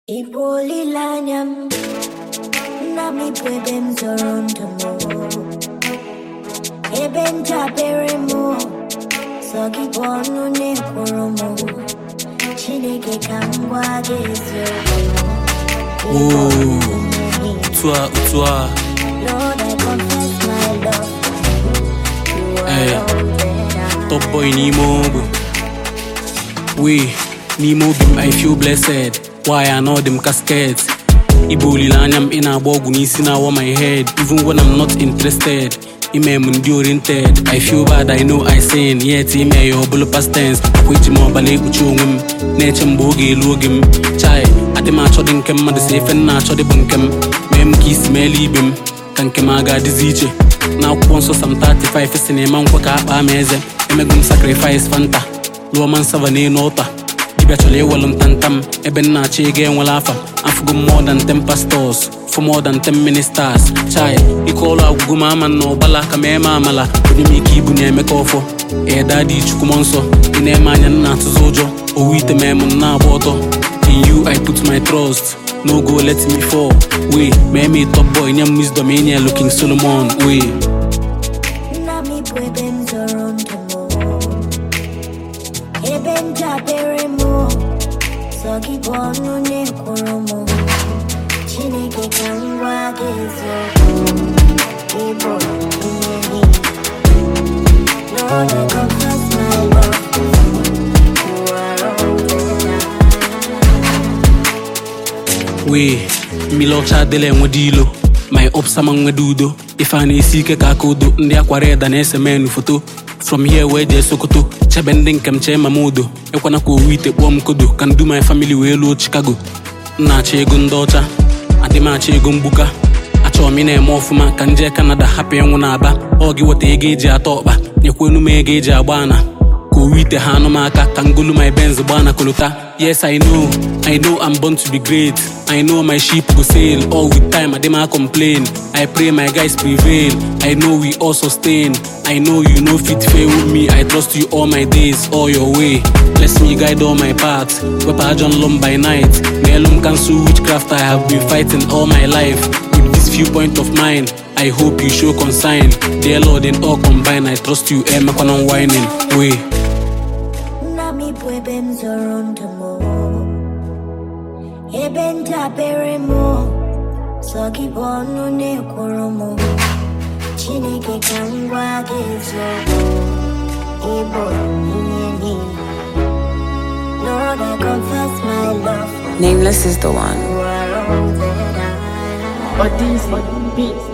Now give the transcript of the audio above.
Ị bụ olileanya m, nna m bụ ebe m zọrọ ndụ m, ebe ndabere m, sọ gị bụ ọnụ na-ekwuru m, Chineke ka m gwa gị eziokwu. Ị bụ Oh. onye otu a otu a Lord, I confess my love for you. You are Eh. all that I top boy n'ime ogbe wee n'ime obi m i feel blessed why anọdị m casket ịbụ olileanya m ị na-agba ọgwụ n'isi na-awa my head even when I'm not interested ime m ndị oriented i feel bad i know i sin yet ime ya ọbụla past tense akwa eji m ọbala ekpuchi onwe m na-eche mgbe oge elu oge m chai adị m achọ dị nke mmadụ si efe m na-achọ dị bụ nke m mee m ka isi meela ibe m ka nke m a ga-adịzi iche n'akwụkwọ nsọ sam 35 si na ịma nkwa ka akpa m eze emego m sacrifice fanta lụọ man sava n'elu ọta dibịa chọrọ iwelu ntantam ebe m na-achọ ego enwela afa afụgo m more than 10 pastors for more than 10 ministers chai ike ọrụ agwụgo m ama na ụgbala ka ma eme amala onye m ike ibu na-emeka ọfọ eda dị chukwu m nsọ ị na-eme anya m na-atụzi ụjọ owu ite mee m na-agba ọtọ in you i put my trust no go let me fall wey mee me top boy nye m wisdom inye looking solomon wey Nna m bụ ebe m zọrọ ndụ m ebe m dabere m sọ gị bụ ọnụ na-ekwuru m Chineke ka m gwa gị eziokwu ị bụ ihe niile Lord, I confess my love for you. You are all that I wee mmiri ọcha adịla enwede ilo my opsama nwede udo ife a na-esi ike ka aka udo ndị akwara ịda na-ese menu foto from here wee jee sokoto chebe ndị nke m chee mama udo ekwana ka owu ite kpọọ m kodo ka ndu my family wee luo chicago m na-achọ ego ndị ọcha adị m achọ ego mgbuka achọrọ m ị na-eme ọfụma ka m jee kanada hapụ ịnwụ na aba ọ gị weta ego eji atọ ọkpa nyekwenu m ego eji agba ana ka owu ite ha anụ m aka ka ngolu my benz gbaa na kolota yes i know i know i'm born to be great i know my ship go sail all with time adema complain i pray my guys prevail i know we all sustain i know you no fit fail with me i trust you all my days all your way bless me guide all my path wepụ ajọ nlọm by night n'elu m cancel witchcraft i have been fighting all my life with this few point of mine i hope you show consign dear lord in all combine i trust you emekwana whining way Nna m bụ ebe m zọrọ ndụ m ebe ndabere m sọ gị bụ ọnụ na-ekwuru m Chineke ka m gwa gị eziokwu ị bụ ihe niile Lord I confess my love for Nameless is the one. you are all that I Or these beats.